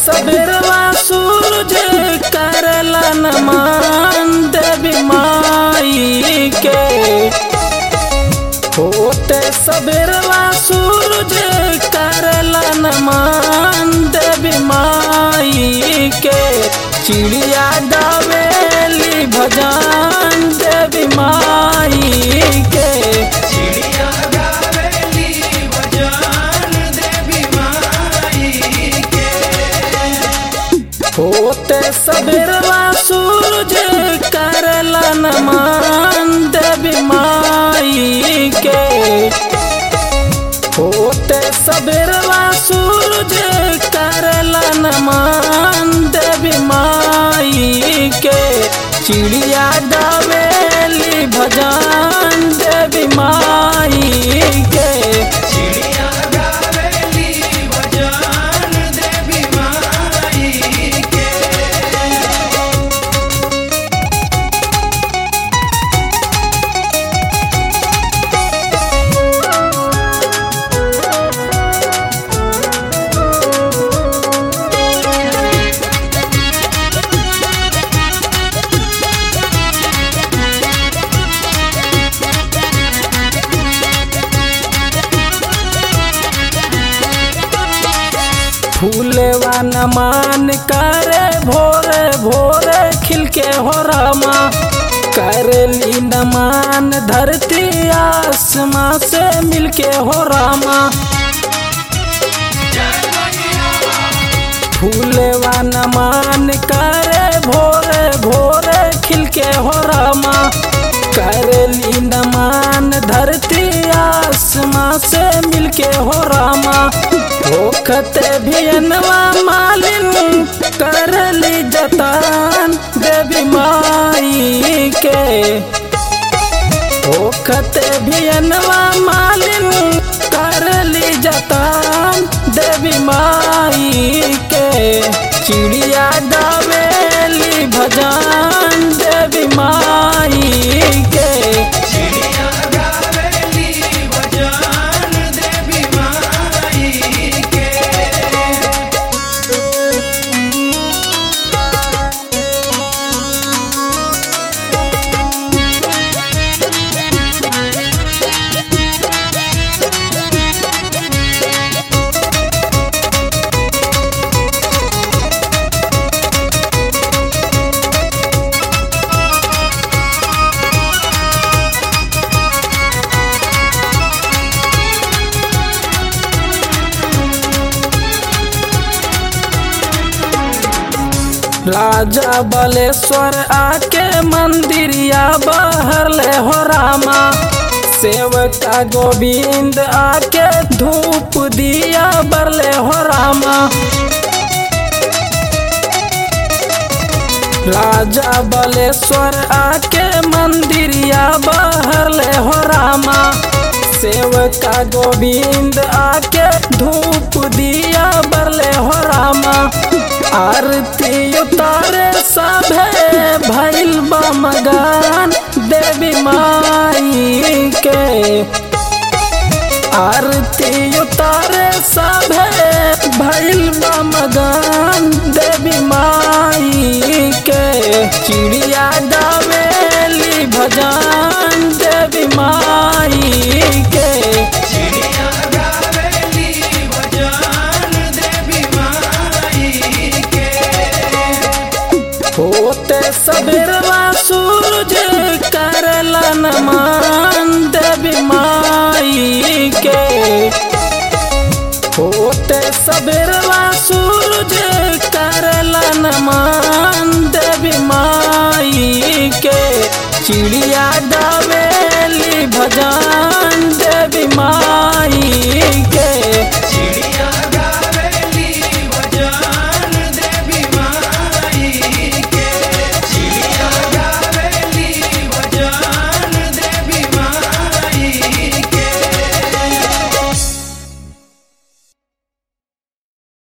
सबेरवा सूरज करला नमान देवी माई के होते सबेरवा सूरज करला नमान देवी माई के चिड़िया गावेली भजन देवी माई के चिड़िया गावेली भजन देवी माई के होते सबेरवा सूरज करला नमान देवी माई के होते सबेरवा सूरज करला नमान देवी माई के चिड़िया गावेली भजन देवी माई के चिड़िया गावेली भजन देवी माई के फूलवा नमान करे भोरे भोरे खिलके हो रामा करली नमान धरती आसमां से मिलके हो रामा फूलवा नमान करे भोरे भोरे खिलके हो रामा करली नमान धरती आसमां से मिलके हो रामा होखते भियनवा मालिन करली जतान देवी माई के होखते भियनवा मालिन करली जतान देवी माई के चिड़िया गावेली भजन देवी माई के चिड़िया गावेली भजन देवी माई के राजा बलेश्वर आके मंदिरिया बाहर ले हो रामा सेवका गोविंद आके धूप दिया बरले हो रामा राजा बलेश्वर आके मंदिरिया बाहर ले हो रामा सेवका गोविंद आके धूप दिया बरले हो रामा आरती उतारे सभे भैल मगान देवी माई के आरती उतारे सभे भैल मगान देवी माई के चिड़िया गावेली भजन देवी माई के चिड़िया गावेली भजन देवी माई के होते सबेरवा